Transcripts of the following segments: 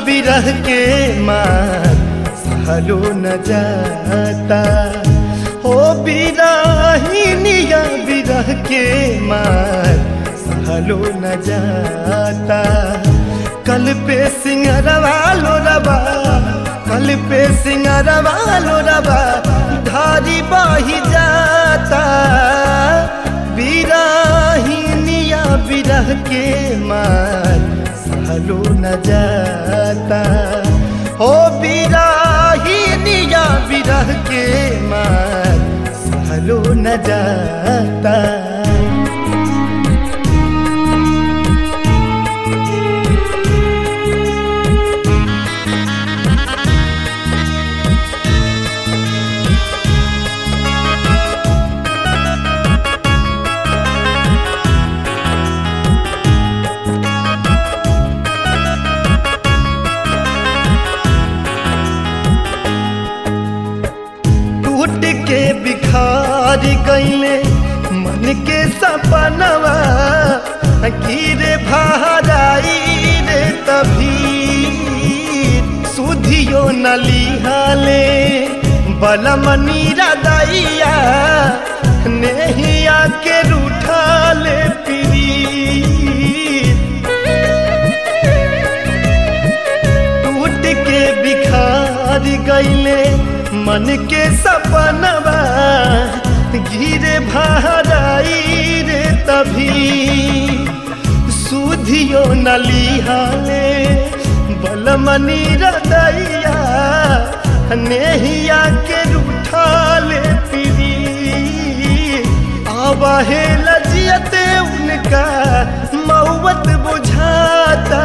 बिरह के मार सहलो न जाता हो बिरहिनिया बिरह के मार सहलो न जाता कल पे सिंगरवा लो रबा कल पे सिंगरवा लो रबा धारी बाही जाता बिरहिनिया बिरह के मार सहलो न जाता हो बिरहिनिया बिरह के मार सहलो न जाता टूट के बिखार गईले मन के सपनवा गिरे भाराई रे तभी सुधियो नलिहाले बलमनी रदैया नेहिया के रूठाले पिरी टूट के बिखार गईले मन के सपनवा गिरे भाराई रे तभी सुधियो नलिहाले बलमनी रदैया नेहिया के रूठाले पिरी आवाहे लजियते उनका मौवत बुझाता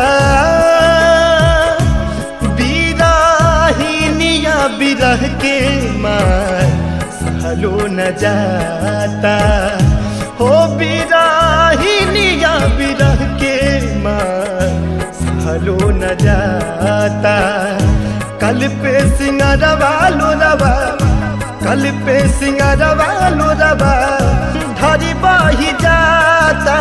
बिरहिनिया बिरह के मार सहलो न जाता हो बिरहिनिया बिरह के मार सहलो न जाता कल पे सिंगरवा लो रवा कल पे सिंगरवा लो रवा धरी बाही जाता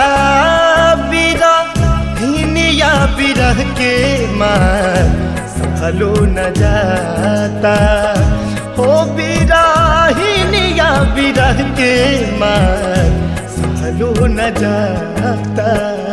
बिरहिनिया बिरह के मार सहलो न जाता हो बिरहिनिया बिरह के मार सहलो न जाता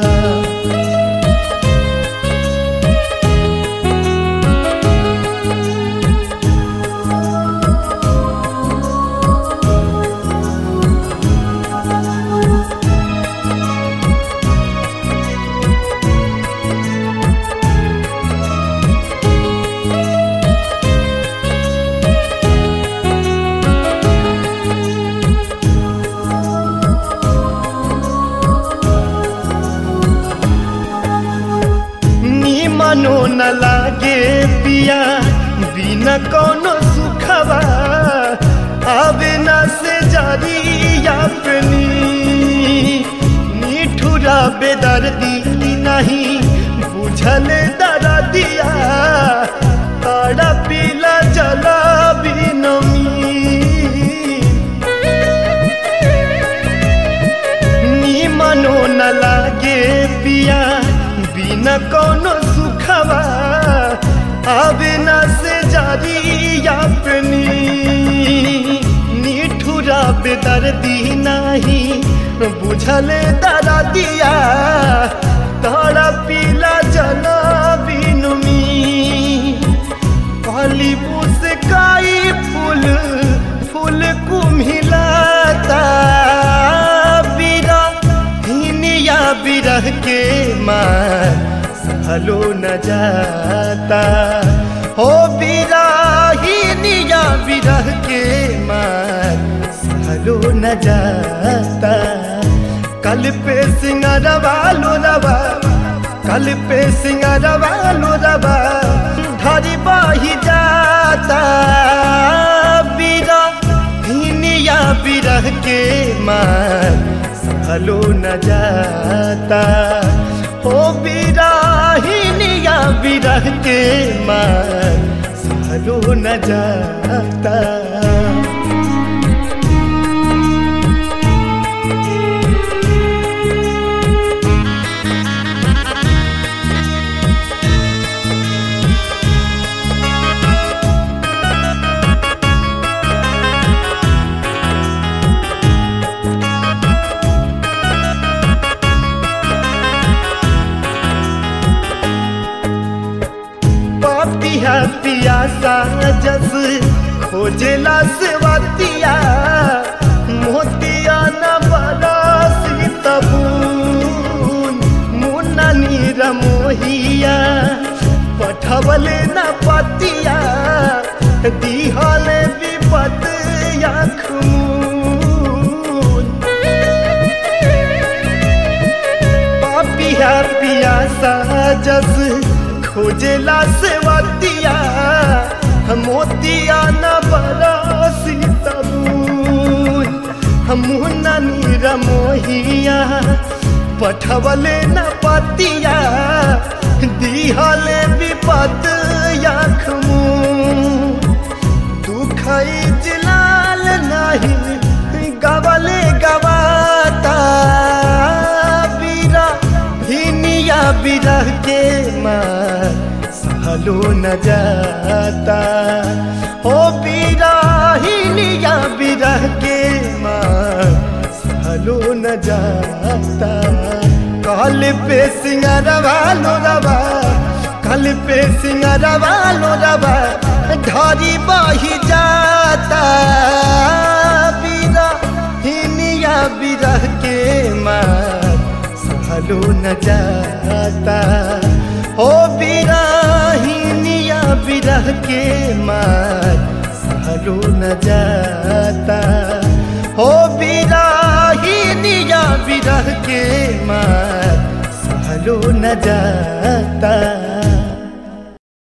मनो न लागे पिया बिना कोनो सुखवा आवे न से जारी अपनी निठुरा बेदर्दी नहीं बुझल दरा दिया तारा पीला जला बिनमी नी मनो न लागे पिया बिना कोनो सुखवा आवे न से जारी अपनी निठुरा बेदर्दी नाही बुझल दरा दिया तारा पीला जना बिनुमी काली मुस्काई फूल फूल कुम्हिलाता बिरा हिनिया बिरह के मार सहलो न जाता हो बिरा हिनिया बिरह के मार सहलो न जाता कल पे सिंगरवा लो रवा कल पे सिंगरवा लो रवा धरी बाही जाता बिरा हिनिया बिरह के मार सहलो न जाता हो बिराहिनिया बिरह के मार सहलो न जाता पियासा जस खोजेला सेवतिया मोतिया न बरसी तबून मुन्ना नीर मोहिया पठवले न पतिया दिहले विपत याखून पापिया पियासा जस खोजेला सेवतिया मोतिया न बरसी तबून मुन्ना नीर मोहिया पठवले न पतिया दिहले विपत याखमू दुख जिलाल नहीं गवले गवाता बीरा हिनिया बिरह के माँ सहलो न जाता ओ बीरा हिनिया बिरह के माँ सहलो न जाता कल पे सिंगारवा लो रवा कल पे सिंगारवा लो रवा धरी बही जाता बीरा हिनिया बिरह के माँ सहलो न जाता ओ बीरा हिनिया बिरह के माँ सहलो न जाता ओ बीरा हिनिया बिरह के माँ सहलो न जाता